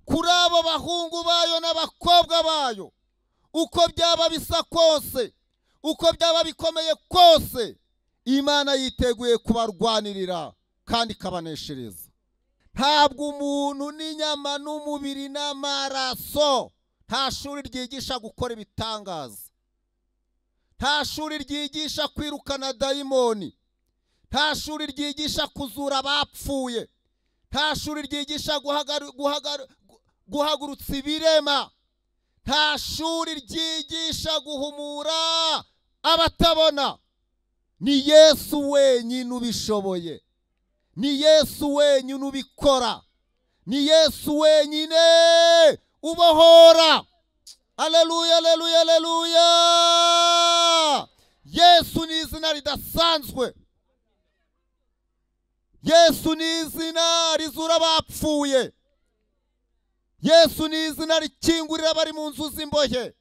kuri abo bahungu bayo n'abakobwa bayo uko byaba bisa kose uko byaba bikomeye kose imana yiteguye kubarwanirira kandi ikabaneshereza ntabwo umuntu n'inyama n'umubiri n'amaraso nta shuri ryigisha gukora ibitangaza nta shuri ryigisha kwirukana dayimoni nta shuri ryigisha kuzura abapfuye nta shuri ryigisha guhagaru- guhagaru- gu- guhagurutsa ibirema nta shuri ryigisha guhumura abatabona ni yesu wenyine ubishoboye ni yesu wenyine ubikora ni yesu wenyine ubohora aleluya aleluya aleluya yesu ni izina ridasanzwe yesu ni izina rizura abapfuye yesu ni izina rikingurira abari mu nzu z'imbohe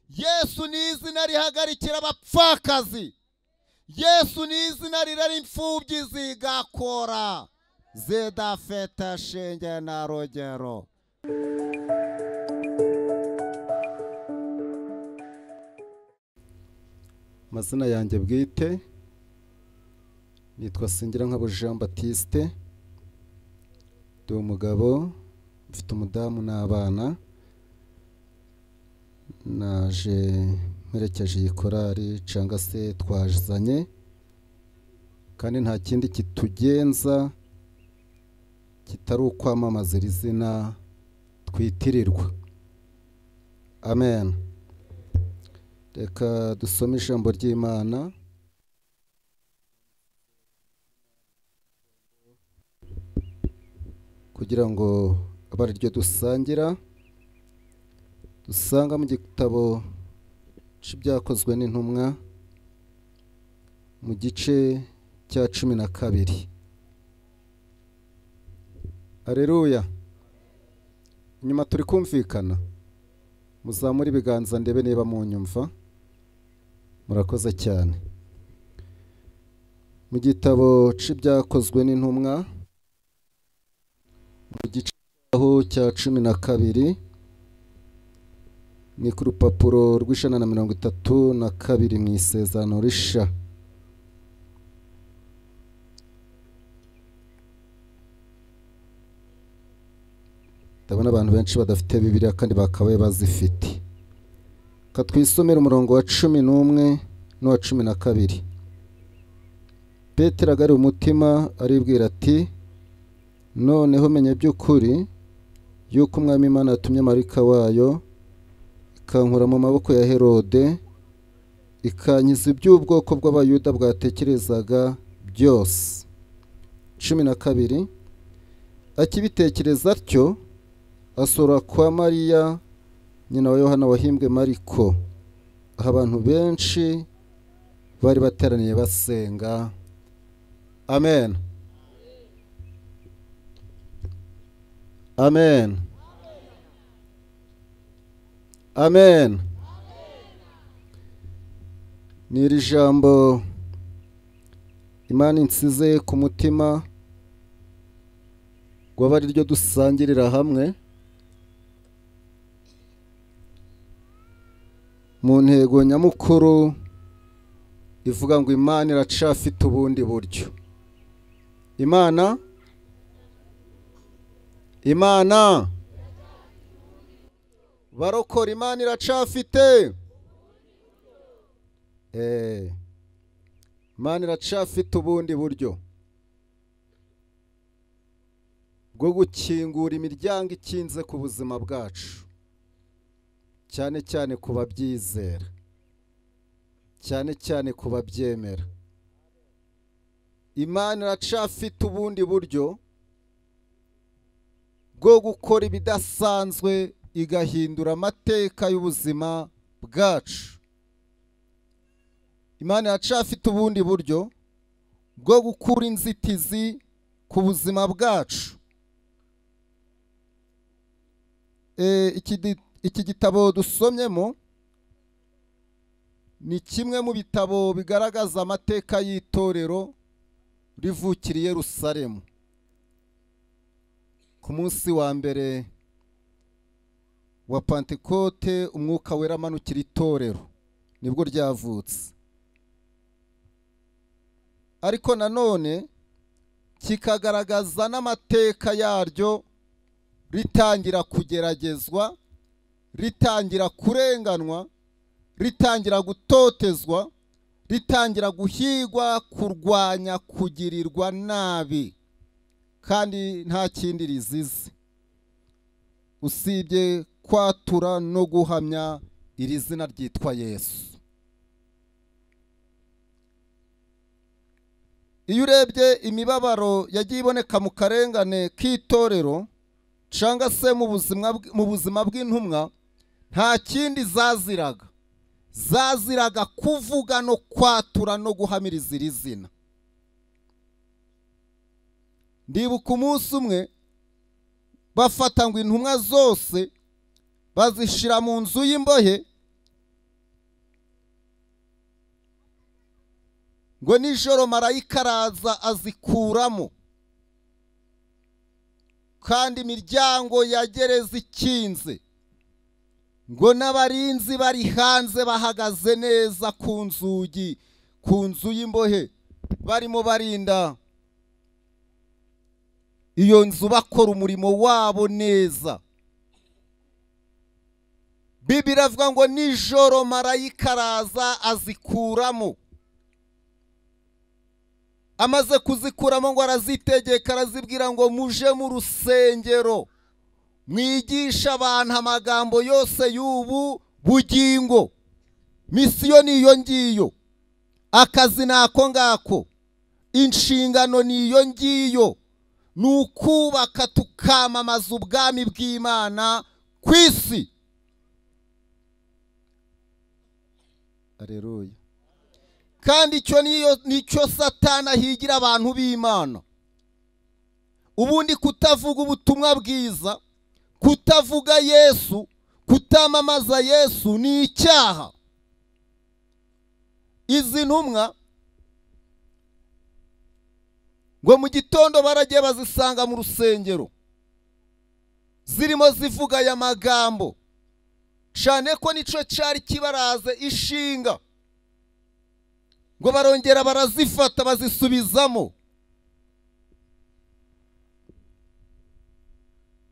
yesu ni izina rihagarikira abapfakazi yesu ni izina rirera imfubyi zigakora zidafite shinge na rugero amazina yanjye bwite nitwa singira nkabo jean batiste ndi umugabo mfite umudamu n'abana naje mperekeje iyi korari cyangwa se twazanye kandi nta kindi kitugenza kitari ukwamamaza iri zina twitirirwa amen reka dusome ijambo ry'imana kugira ngo abe ari ryo dusangira dusanga mu gitabo cy'ibyakozwe n'intumwa mu gice cya cumi na kabiri areruya inyuma turi kumvikana muzamure ibiganza ndebe niba munyumva murakoze cyane mu gitabo cy'ibyakozwe n'intumwa mu gice aho cya cumi na kabiri ni ku rupapuro rw'ijana na mirongo itatu na kabiri mu isezerano risha ndabona abantu benshi badafite bibiliya kandi bakabaye bazifite reka twisomere umurongo wa cumi n'umwe n'uwa cumi na kabiri petero agari umutima aribwira ati noneho menya by'ukuri yuko umwami imana yatumye marika wayo ikankura mu maboko ya herode ikankiza iby'ubwoko bw'abayuda bwatekerezaga byose cumi na kabiri akibitekereza atyo asura kwa mariya nyina wa yohana wahimbwe mariko aho abantu benshi bari bateraniye basenga amen amen amen ni iri jambo imana insize ku mutima waba ari ryo dusangirira hamwe mu ntego nyamukuru ivuga ngo imana iracafite ubundi buryo imana imana barokora imana iracafite Eh, imana iracafite ubundi buryo bwo gukingura imiryango ikinze ku buzima bwacu cyane cyane ku babyizera cyane cyane ku babyemera imana iracafite ubundi buryo bwo gukora ibidasanzwe igahindura amateka y'ubuzima bwacu imana iracafite ubundi buryo bwo gukura inzitizi ku buzima bwacu Eh, iki di- iki gitabo dusomyemo ni kimwe mu bitabo bigaragaza amateka y'itorero rivukiriye rusaremu ku munsi wa mbere wa pantekote umwuka wera amanukira itorero nibwo ryavutse ariko nanone kikagaragaza n'amateka yaryo ritangira kugeragezwa ritangira kurenganwa ritangira gutotezwa ritangira guhigwa kurwanya kugirirwa nabi kandi nta kindi rizize usibye kwatura no guhamya iri zina ryitwa yesu iyo urebye imibabaro yagiye iboneka mu karengane k'itorero cyangwa se mu buzima bw'intumwa nta kindi zaziraga zaziraga kuvuga no kwatura no guhamiriza iri zina ndibuka umunsi umwe bafata ngo intumwa zose bazishyira mu nzu y'imbohe ngo nijoro marayika araza azikuramo kandi imiryango ya gereza ikinze ngo n'abarinzi bari hanze bahagaze neza ku nzugi ku nzu y'imbohe barimo barinda iyo nzu bakora umurimo wabo neza bibiri avuga ngo nijoro marayika araza azikuramo amaze kuzikuramo ngo arazitegeka arazibwira ngo muje mu rusengero mwigisha abantu amagambo yose y'ubu bugingo misiyo ni iyo ngiyo akazi ni ako ngako inshingano ni iyo ngiyo ni ukubaka tukamamaza ubwami bw'imana ku isi areruye kandi icyo nicyo satana higira abantu b'imana ubundi kutavuga ubutumwa bwiza kutavuga yesu kutamamaza yesu ni icyaha izi ntumwa ngo mu gitondo baragiye bazisanga mu rusengero zirimo zivuga aya magambo cyane ko nicyo cyari kibaraze ishinga ngo barongera barazifata bazisubizamo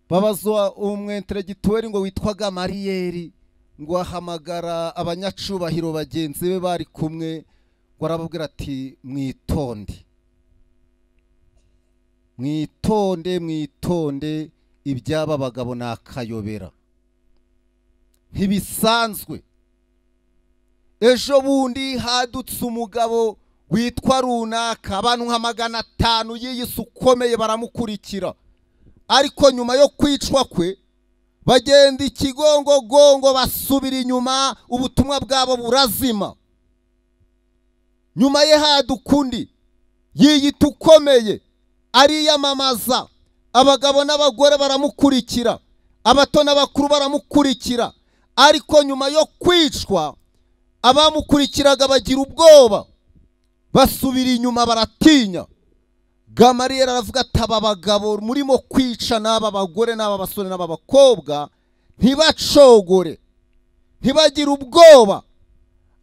babazwa umwenteregituweri ngo witwaga mariyeri ngo ahamagara abanyacubahiro bagenzi be bari kumwe ngo arababwira ati mwitonde mwitonde mwitonde iby'aba bagabo ni akayobera ntibisanzwe ejo bundi hadutse umugabo witwa runaka abantu nka magana atanu y'iyisi ukomeye baramukurikira ariko nyuma yo kwicwa kwe bagenda ikigongogongo basubira inyuma ubutumwa bwabo burazima nyuma ye haduka undi yiyita ukomeye ariyamamaza abagabo n'abagore baramukurikira abato n'abakuru baramukurikira ariko nyuma yo kwicwa abamukurikiraga bagira ubwoba basubira inyuma baratinya gamariyeri aravuga ati aba bagabo murimo kwica n'aba bagore n'aba basore n'aba bakobwa ntibacogore ntibagire ubwoba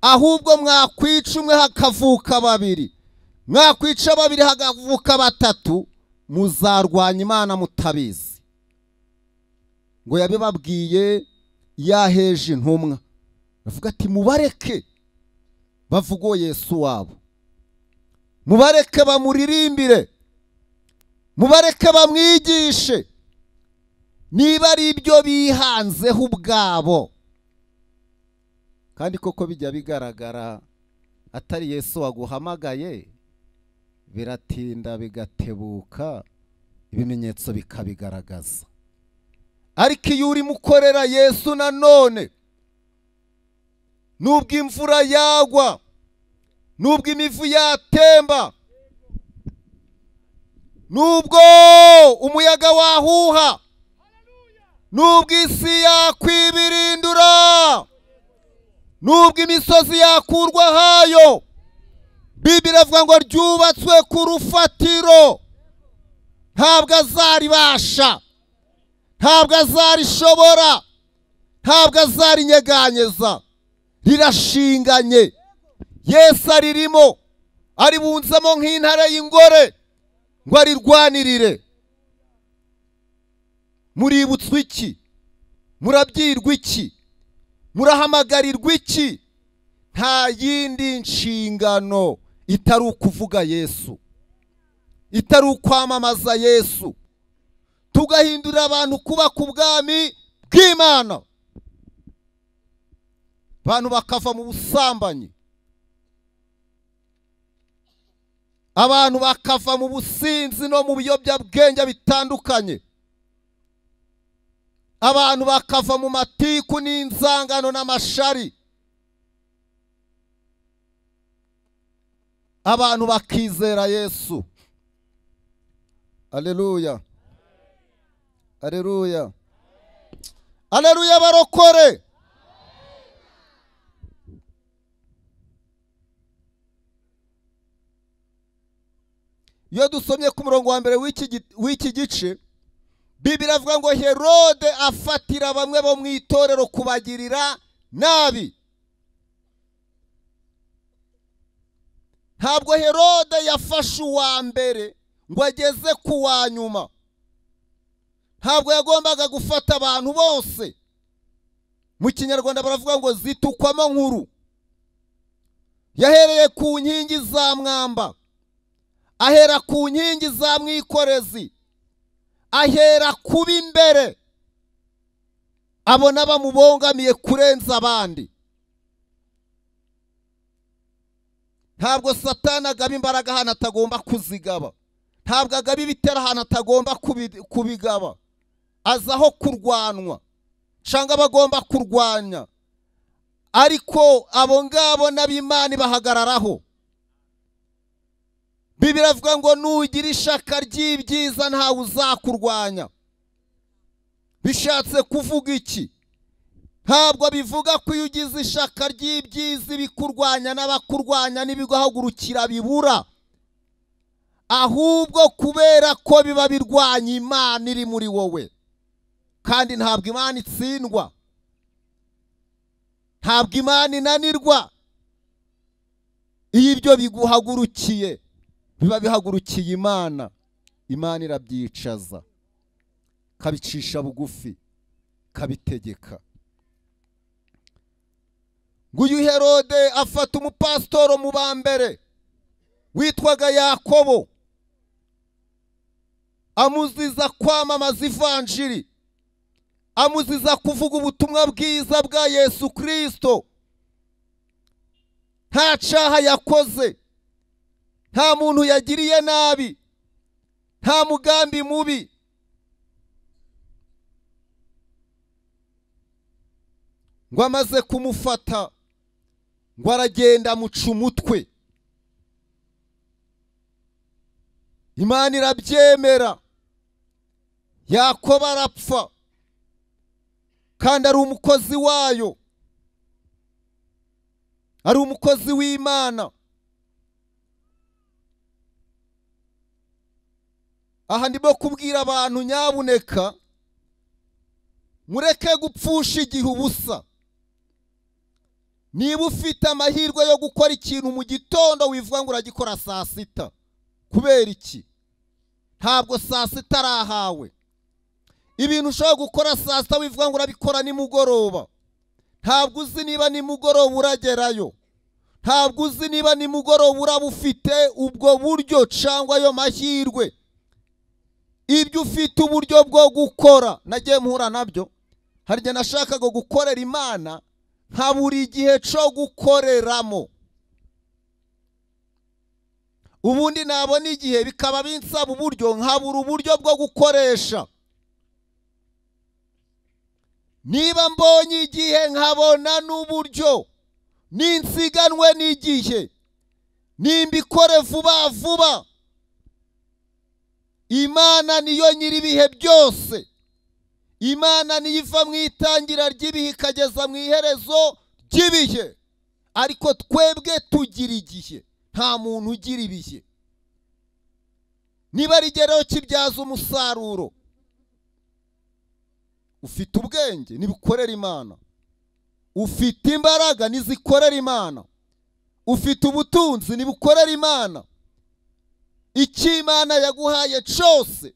ahubwo mwakwica umwe hakavuka babiri mwakwica babiri hakavuka batatu muzarwanya imana mutabizi ngo yabibabwiye yaheje intumwa bavuga ati mubareke bavuge uwo yesu wabo mubareke bamuririmbire mubareke bamwigishe niba ari ibyo bihanzeho ubwabo kandi koko bijya bigaragara atari yesu waguhamagaye biratinda bigatebuka ibimenyetso bikabigaragaza ariko iyo urimo ukorera yesu nanone nubwo imvura yagwa nubwo imivu yatemba nubwo umuyaga wahuha nubwo isi yakwibirindura nubwo imisozi yakurwa hayo bibiri avuga ngo ryubatswe ku rufatiro ntabwo azaribasha ntabwo azarishobora ntabwo azarinyeganyeza rirashinganye yesu aririmo aribunzemo nk'intare y'ingore ngo arirwanirire muributswa iki murabyirwa iki murahamagarirwa iki nta yindi nshingano itari ukuvuga yesu itari ukwamamaza yesu tugahindurira abantu kuba ku bwami bw'imana abantu bakava mu busambanyi abantu bakava mu businzi no mu biyobyabwenge bitandukanye abantu bakava mu matiku n'inzangano n'amashari abantu bakizera yesu aleluya aleluya aleluya barokore iyo dusomye ku murongo wa mbere w'iki gi- w'iki gice bibiri avuga ngo herode afatira bamwe bo mu itorero kubagirira nabi ntabwo herode yafashe uwa mbere ngo ageze ku wa nyuma ntabwo yagombaga gufata abantu bose mu kinyarwanda baravuga ngo zitukwamo nkuru yahereye ku nkingi za mwamba ahera ku nkingi za mwikorezi ahera kuba imbere abona bamubongamiye kurenza abandi ntabwo satani agaba imbaraga ahantu atagomba kuzigaba ntabwo agaba ibitero ahantu atagomba kubi- kubigaba aza aho kurwanwa cyangwa aba agomba kurwanya ariko abo ngabo n'ab'imana bahagararaho bibiri avuga ngo nugira ishaka ry'ibyiza ntawe uzakurwanya bishatse kuvuga iki ntabwo bivuga ko iyo ugize ishaka ry'ibyiza ibikurwanya n'abakurwanya n'ibiguhagurukira bibura ahubwo kubera ko biba birwanya imana iri muri wowe kandi ntabwo imana itsindwa ntabwo imana inanirwa iyo ibyo biguhagurukiye biba bihagurukiye imana imana irabyicaza ikabicisha bugufi ikabitegeka nguyu herode afata umupasitoro mu ba mbere witwaga yakobo amuziza kwamamaza ivanjiri amuziza kuvuga ubutumwa bwiza bwa yesu kirisito nta caha yakoze nta muntu yagiriye nabi nta mugambi mubi ngo amaze kumufata ngo aragenda amuca umutwe imana irabyemera yakoba arapfa kandi ari umukozi wayo ari umukozi w'imana aha ndimo kubwira abantu nyabuneka mureke gupfusha igihe ubusa niba ufite amahirwe yo gukora ikintu mu gitondo wivuga ngo uragikora saa sita kubera iki ntabwo saa sita ari ahawe ibintu ushobora gukora saa sita wivuga ngo urabikora nimugoroba ntabwo uzi niba nimugoroba uragerayo ntabwo uzi niba nimugoroba uraba ufite ubwo buryo cyangwa ayo mahirwe ibyo ufite uburyo bwo gukora nagiye mpura nabyo hari igihe nashakaga gukorera imana nka buri gihe cyo gukoreramo ubundi nabona igihe bikaba binsaba uburyo nkabura uburyo bwo gukoresha niba mbonye igihe nkabona n'uburyo ninsiganwe n'igihe nimbikore vuba vuba imana niyo nyiri ibihe byose imana niyo iva mu itangira ry'ibihe ikageza mu iherezo ry'ibihe ariko twebwe tugira igihe nta muntu ugira ibihe niba rigeraho kibyaza umusaruro ufite ubwenge ntibikorera imana ufite imbaraga ntizikorera imana ufite ubutunzi ntibukorera imana icyo imana yaguhaye cyose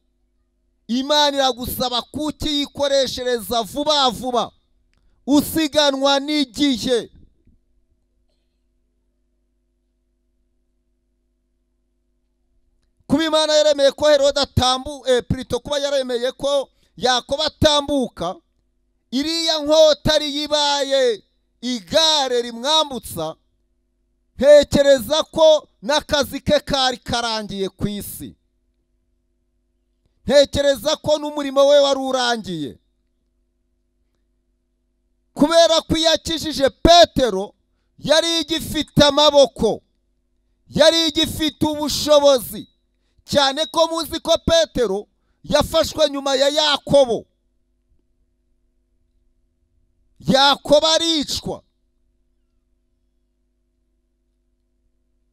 imana iragusaba kukiyikoreshereza vuba vuba usiganwa n'igihe kuba imana yaremeye ko herode atambu eh, Pirito kuba yaremeye ko yakoba atambuka iriya nkota ariyo ibaye igare rimwambutsa ntekereza ko n'akazi ke kari karangiye ku isi ntekereza ko n'umurimo we wari urangiye kubera ko iyo akijije petero yari igifite amaboko yari igifite ubushobozi cyane ko muzi ko petero yafashwe nyuma ya yakobo yakobo aricwa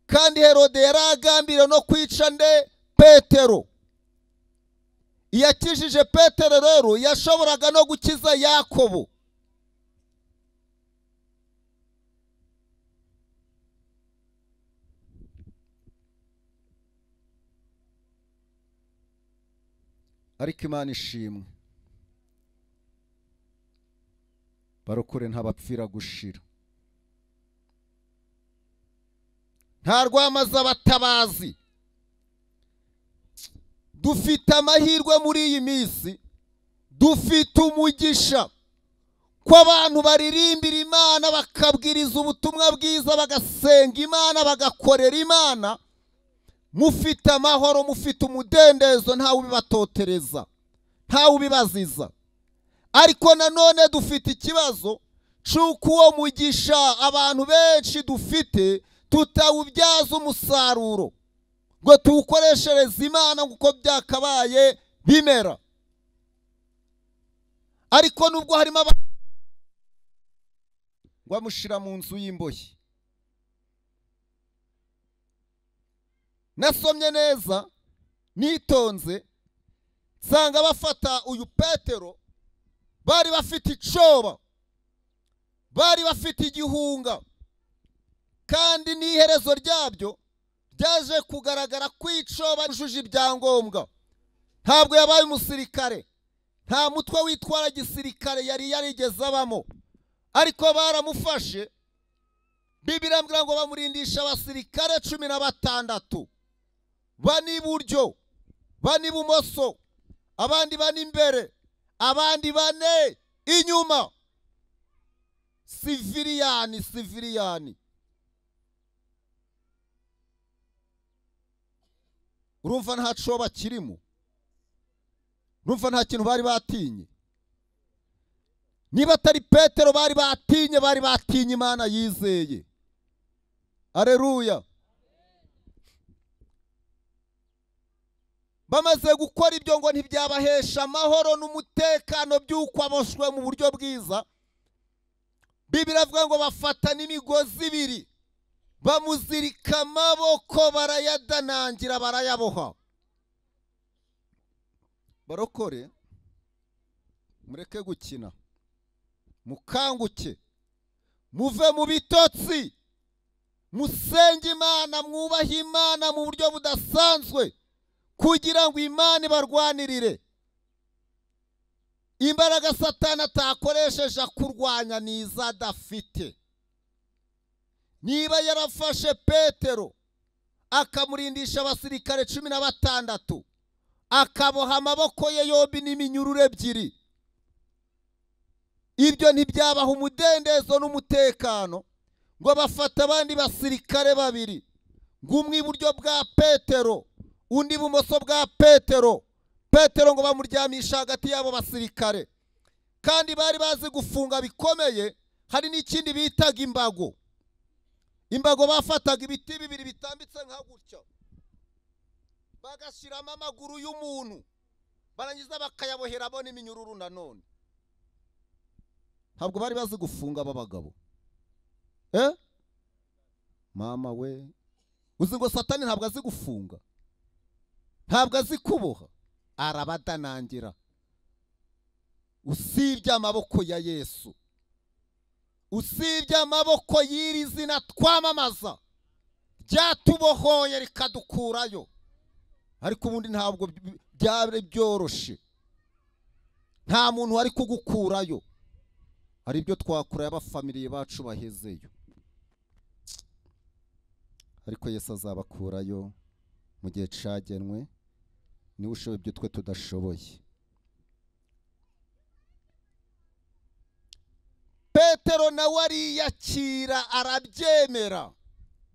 kandi herode yari agambiriye no kwica nde petero iyakijije petero rero yashoboraga no gukiza yakobo ariko imana ishimwe barokore ntabapfira gushira nta rwamaze abatabazi dufite amahirwe muri iyi minsi dufite umugisha ko abantu baririmbira imana bakabwiriza ubutumwa bwiza bagasenga imana bagakorera imana mufite amahoro mufite umudendezo ntawe ubibatotereza ntawe ubibaziza ariko nanone dufite ikibazo cy'uko uwo mugisha abantu benshi dufite tutawubyaza umusaruro ngo tuwukoreshereze imana kuko byakabaye bimera ariko nubwo harimo aba ngo amushyira mu nzu y'imbohe nasomye neza nitonze nsanga bafata uyu petero bari bafite icoba bari bafite igihunga kandi n'iherezo ryabyo byaje kugaragara ko ico bajuje ibyangombwa ntabwo yabaye umusirikare nta mutwe witwara gisirikare yari yarigeze abamo ariko baramufashe bibiri ambwira ngo bamurindisha abasirikare cumi na batandatu bane iburyo bane ibumoso abandi bane imbere abandi bane inyuma siviriyani siviriyani urumva nta coba kirimo urumva nta kintu bari batinye niba atari petero bari batinye bari batinye imana yizeye areruya bamaze gukora ibyo ngo ntibyabahesha amahoro n'umutekano by'uko aboshwe mu buryo bwiza bibiri avuga ngo bafata n'imigozi ibiri bamuzirika amaboko barayadanangira barayaboha barokore mureke gukina mukanguke muve mu bitotsi musenge imana mwubahe imana mu buryo budasanzwe kugira ngo imana ibarwanirire imbaraga satana atakoresheje akurwanya ni izo adafite niba yarafashe petero akamurindisha abasirikare cumi na batandatu akaboha amaboko ye yombi n'iminyururu ebyiri ibyo ntibyabaha umudendezo n'umutekano ngo bafate abandi basirikare babiri ngo umwe iburyo bwa petero undi ibumoso bwa petero petero ngo bamuryamisha hagati y'abo basirikare kandi bari bazi gufunga bikomeye hari n'ikindi bitaga imbago imbago bafataga ibiti bibiri bitambitse nka gutya bagashyiramo amaguru y'umuntu barangiza bakayaboheramo n'iminyururu nanone ntabwo bari bazi gufunga aba bagabo eh mama we uzi ngo satani ntabwo azi gufunga ntabwo azi kuboha arabadanangira usibye amaboko ya yesu usibye amaboko y'iri zina twamamaza ryatubohoye rikadukurayo ariko ubundi ntabwo by- byari byoroshye nta muntu wari kugukurayo hari ibyo twakureye abafamiliye bacu bahezeyo ariko yesu azabakurayo mu gihe cyagenwe niwe ushoboye ibyo twe tudashoboye petero nawe ariyakira arabyemera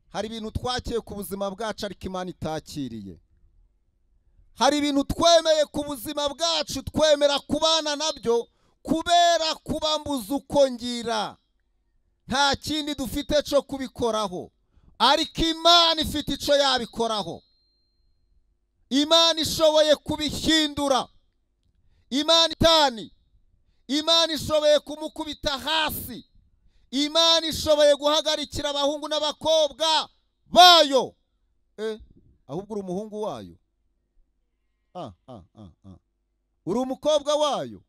hari ibintu twakiye ku buzima bwacu ariko imana itakiriye hari ibintu twemeye ku buzima bwacu twemera kubana nabyo kubera kubambuza uko ngira nta kindi dufite cyo kubikoraho ariko imana ifite icyo yabikoraho imana ishoboye kubihindura imana itani imana ishoboye kumukubita hasi imana ishoboye guhagarikira abahungu n'abakobwa bayo eh, ahubwo uri umuhungu wayo ah, ah, ah, ah. uri umukobwa wayo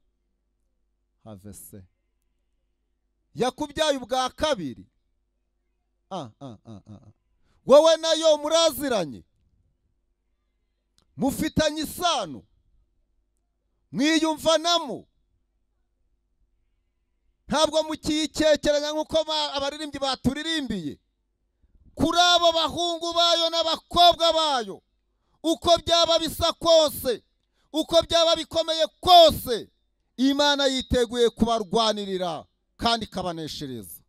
have se yakubyaye ubwa kabiri ah, ah, ah, ah. ah. wowe nayo muraziranye mufitanye isano mwiyumvanamo ntabwo mukiyikekeranya nk'uko ba- abaririmbyi baturirimbiye kuri abo bahungu bayo n'abakobwa bayo uko byaba bisa kose uko byaba bikomeye kose imana yiteguye kubarwanirira kandi ikabaneshereza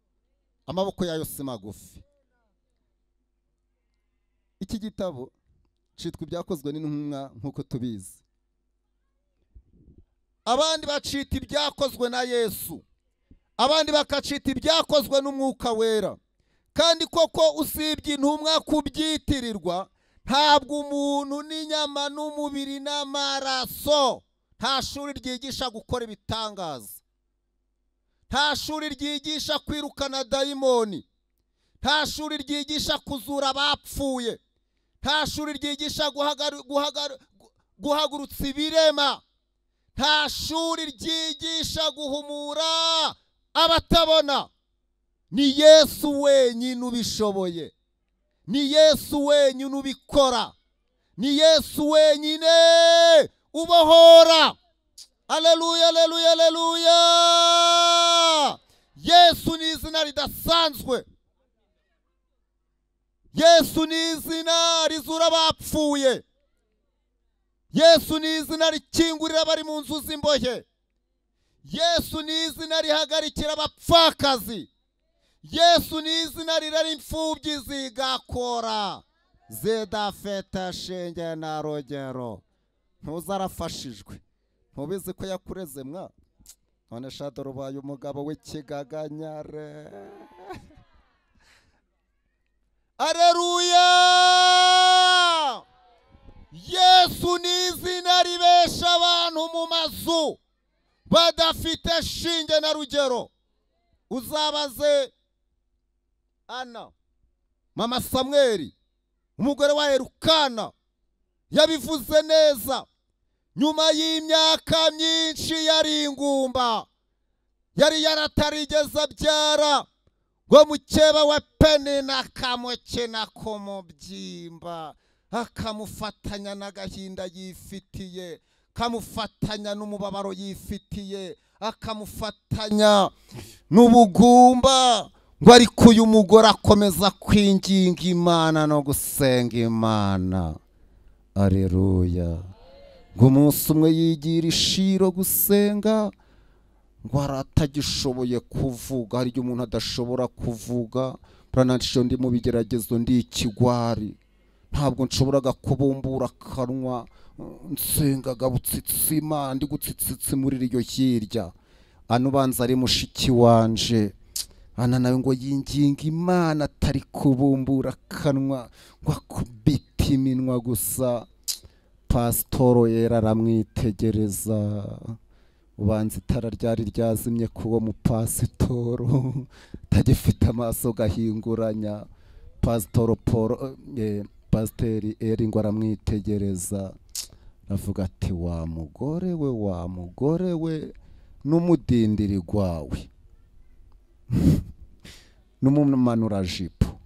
amaboko yayo si magufi iki gitabo cyitwa ibyakozwe n'intumwa nk'uko tubizi abandi bacita ibyakozwe na yesu abandi bakacita ibyakozwe n'umwuka wera kandi koko usibye intumwa kubyitirirwa ntabwo umuntu n'inyama n'umubiri n'amaraso nta shuri ryigisha gukora ibitangaza nta shuri ryigisha kwirukana dayimoni nta shuri ryigisha kuzura abapfuye nta shuri ryigisha guhagari- guhagari- gu- guhagurutsa ibirema nta shuri ryigisha guhumura abatabona ni yesu wenyine ubishoboye ni yesu wenyine ubikora ni yesu wenyine ubohora aleluya aleluya aleluya yesu ni izina ridasanzwe yesu ni izina rizura abapfuye yesu ni izina rikingurira abari mu nzu z'imbohe yesu ni izina rihagarikira abapfakazi yesu ni izina rirera imfubyi zigakora zidafite shinge na rugero ntuza arafashijwe ntubizi ko yakureze mwa none shadoro ubaye umugabo w'ikigaganyare areruya yesu ni izina ribesha abantu mu mazu badafite shinge na rugero uzabaze ana mama samweri umugore wa erukana yabivuze neza nyuma y'imyaka myinshi yari ingumba yari yaratarigeze abyara ngo mukeba we penina akamukina ku mubyimba akamufatanya n'agahinda yifitiye kamufatanya n'umubabaro yifitiye akamufatanya n'ubugumba ngo ariko uyu mugore akomeza kwinginga imana no gusenga imana areruya ngo umunsi umwe yigira ishiro gusenga ngo hari atagishoboye kuvuga hari igihe umuntu adashobora kuvuga burananisho ndi mu bigeragezo ndi ikigwari ntabwo nshoboraga kubumbura akanwa nsengaga butsitsima ndi gutsitsitsi muri iryo hirya ano ubanza ari mushiki wanje ana nawe ngo yinginga imana atari kubumbura akanwa ngo akubite iminwa gusa pasitoro yera aramwitegereza ubanza itara ryari ryazimye ku uwo mupasitoro atagifite amaso gahinguranya pasitoro paul eh, pasiteri eringo aramwitegereza avuga ati wa mugore we wa mugore we n'umudindiri gwawe n'umumanurajipo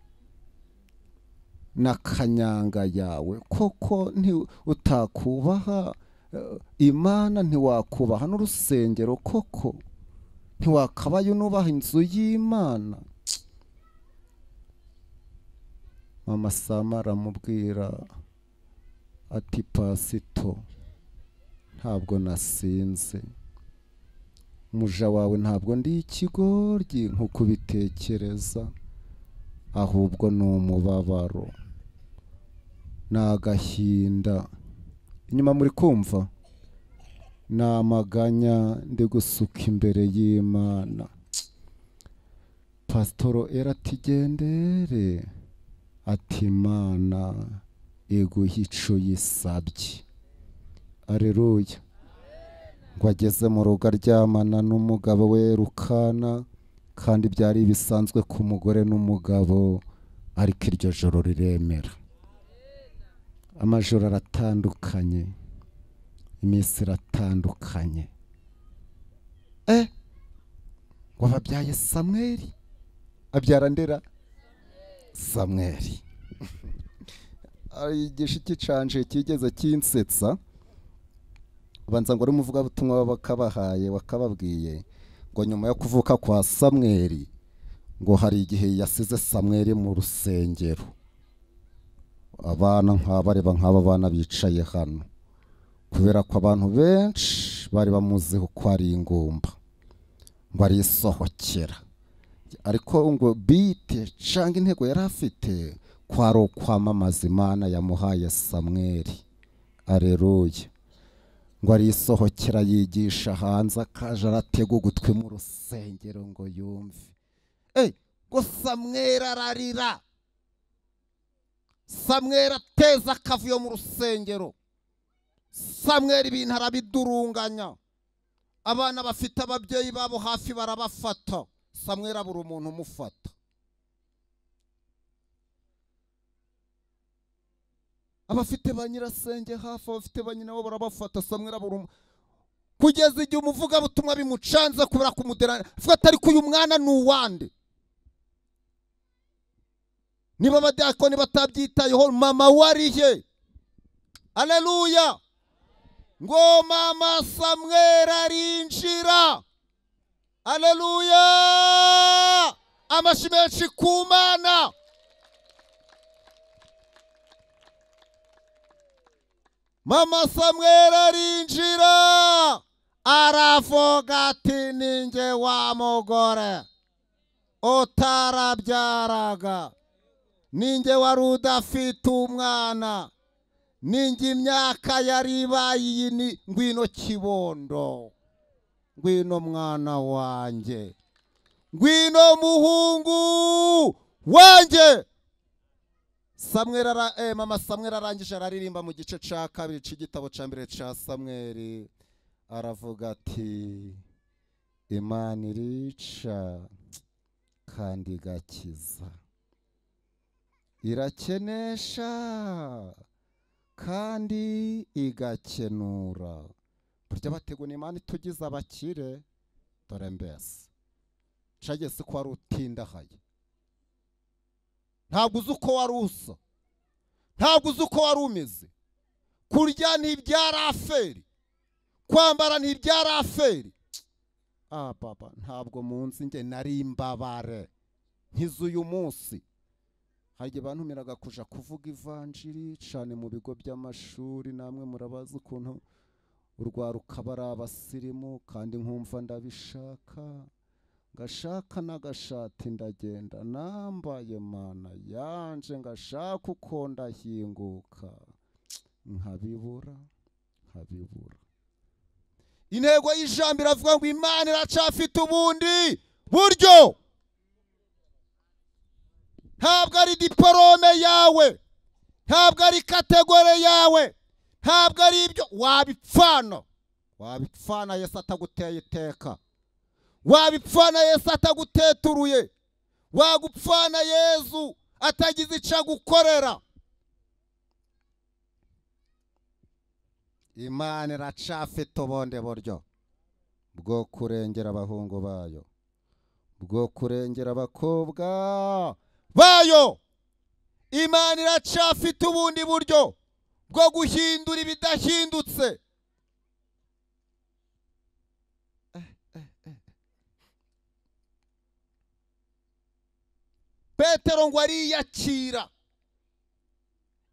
na kanyanga yawe koko nti- utakubaha eh, imana ntiwakubaha n'urusengero koko ntiwakabaye unubaha inzu y'imana mama sama aramubwira ati pasito ntabwo nasinze umuja wawe ntabwo ndi ikigoryi nk'uko ubitekereza ahubwo ni umubabaro ni agahinda inyuma muri kumva ni amaganya ndi gusuka imbere y'imana pasitoro eratigendere ati imana iguha ico yisabye areruya ngo ageze mu rugo aryamana n'umugabo we rukana kandi byari bisanzwe ku mugore n'umugabo ariko iryo joro riremera amajoro aratandukanye iminsi iratandukanye e wababyaye samweri abyara ndera samweri ari igishiki canje kigeze kinsetsa banza ngo n'umuvugabutumwa wakabahaye wakababwiye ngo nyuma yo kuvuka kwa samweri ngo hari igihe yasize samweri mu rusengero abana nk'aba areba nk'aba bana bicaye hano kubera ko abantu benshi bari bamuziho ko ari ingumba ngo arisohokera ariko ngo bite cyangwa intego yari afite ko ari ukwamamaza imana yamuhaye samweri areruye ngo arisohokera yigisha hanze akaje aratega ugutwi mu rusengero ngo yumve Eh, ngo samweri ararira samweri ateza akavuyo mu rusengero samweri ibintu arabidurunganya abana bafite ababyeyi babo hafi barabafata samweri abura umuntu umufata abafite ba nyirasenge hafi abafite ba nyina bo barabafata samweri abura umuntu kugeza igihe umuvugabutumwa bimucanze kubera kumudera avuga ati ariko uyu mwana ni uwande niba abadiyakoni batabyitayeho mama we ari he aleluya ngo mama samweri arinjira aleluya amashi menshi ku mana mama samweri arinjira aravuga ati ni nge wa mugore utarabyaraga ninjye wari udafite umwana ninjye imyaka yari ibaye iyi ni ngwino kibondo ngwino mwana wanjye ngwino muhungu wanjye samweri ara, eh, mama samweri arangije araririmba mu gice cya kabiri cy'igitabo cya mbere cya samweri aravuga ati imana irica kandi igakiza irakenesha kandi igakenura burya bategura imana itugize abakire dore mbese cagese ko wari utindahaye ntabwo uzi uko wari usa ntabwo uzi uko wari umeze kurya ntibyari aferi kwambara ntibyari aferi ah papa ntabwo munsi njye nari imbabare nk'iz'uyu munsi hari igihe bantumiraga kuja kuvuga ivanjiri cane mu bigo by'amashuri namwe murabazi ukuntu urwaruka bari abasirimu kandi nkumva ndabishaka ngashaka n'agashati ndagenda nambaye mana yanje ngashaka uko ndahinguka nkabibura nkabibura intego y'ijambo iravuga ngo imana iracafite ubundi buryo ntabwo ari diporome yawe ntabwo ari kategore yawe ntabwo ari ibyo wabipfana wabipfana yesu ataguteye iteka wabipfana yesu ataguteturuye wagupfana yezu atagize icyo agukorera imana iracafite ubundi buryo bwo kurengera abahungu bayo bwo kurengera abakobwa bayo imana iracyafite ubundi buryo bwo guhindura ibidahindutse petero ngo ariyakira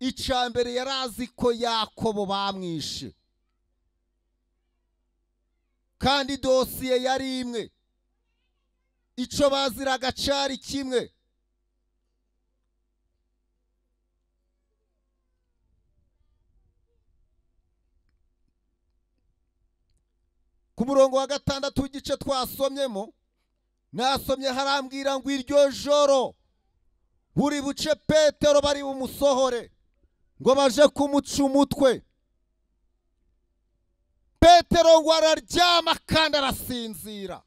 icya mbere yari azi ko yakobo bamwishe kandi dosiye yari imwe icyo baziraga cyari kimwe ku murongo wa gatandatu w'igice twasomyemo nasomye harambwira ngo iryo joro buri buce petero bari bumusohore ngo baje kumuca umutwe petero ngo araryama kandi arasinzira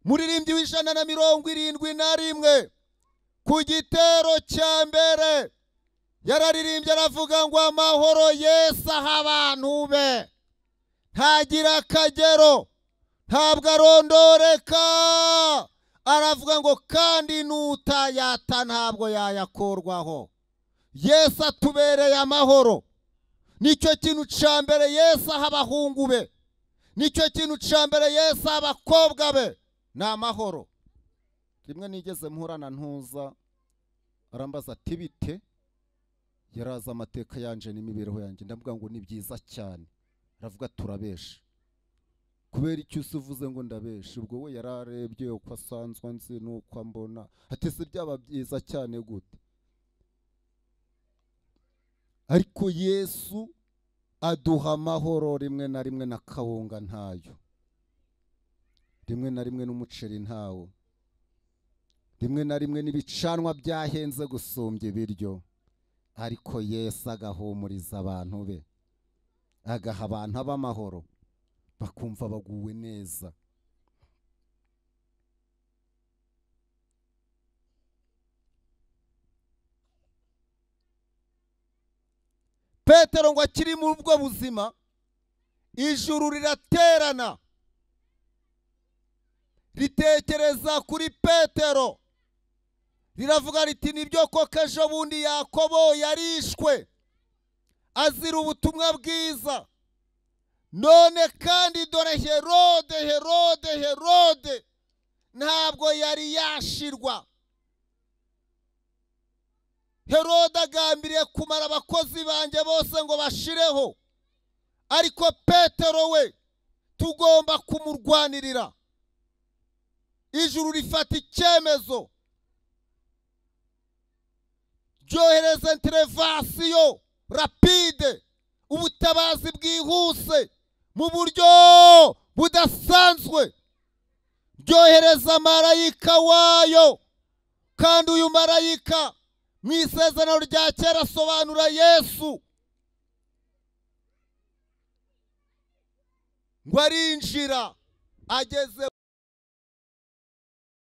muririmbyi w'ijana na mirongo irindwi na rimwe ku gitero cya mbere yararirimbye aravuga ngo amahoro yesu aha abantu be ntagira akagero ntabwo arondoreka aravuga ngo kandi n'utayata ntabwo yayakorwaho yesu atubereye amahoro nicyo kintu cya mbere yesu aha abahungu be nicyo kintu cya mbere yesu aha abakobwa be ni amahoro rimwe nigeze mhurana ntuza arambaza ati bite yaraza amateka yanje n'imibereho yanjye ndavuga ngo ni byiza cyane aravuga turabesha kubera icyo usa uvuze ngo ndabesha ubwo we yararebye uko asanzwe nzi n'uko ambona atese byaba byiza cyane gute ariko yesu aduha amahoro rimwe na rimwe na kawunga ntayo rimwe na rimwe n'umuceri ntawo rimwe na rimwe n'ibicanwa byahenze gusumbya ibiryo ariko yesu agahumuriza abantu be agaha abantu b'amahoro bakumva baguwe neza petero ngo akiri muri ubwo buzima ijuru riraterana ritekereza kuri petero riravuga riti nibyo koko ejo bundi yakobo yarishwe azira ubutumwa bwiza none kandi dore herode herode herode ntabwo yari yashirwa herode agambiriye kumara abakozi banjye bose ngo bashireho ariko petero we tugomba kumurwanirira ijuru rifata icyemezo ryohereza interevasiyo rapide ubutabazi bwihuse mu buryo budasanzwe ryohereza marayika wayo kandi uyu marayika mu isezerano rya kera asobanura yesu ngo arinjira ageze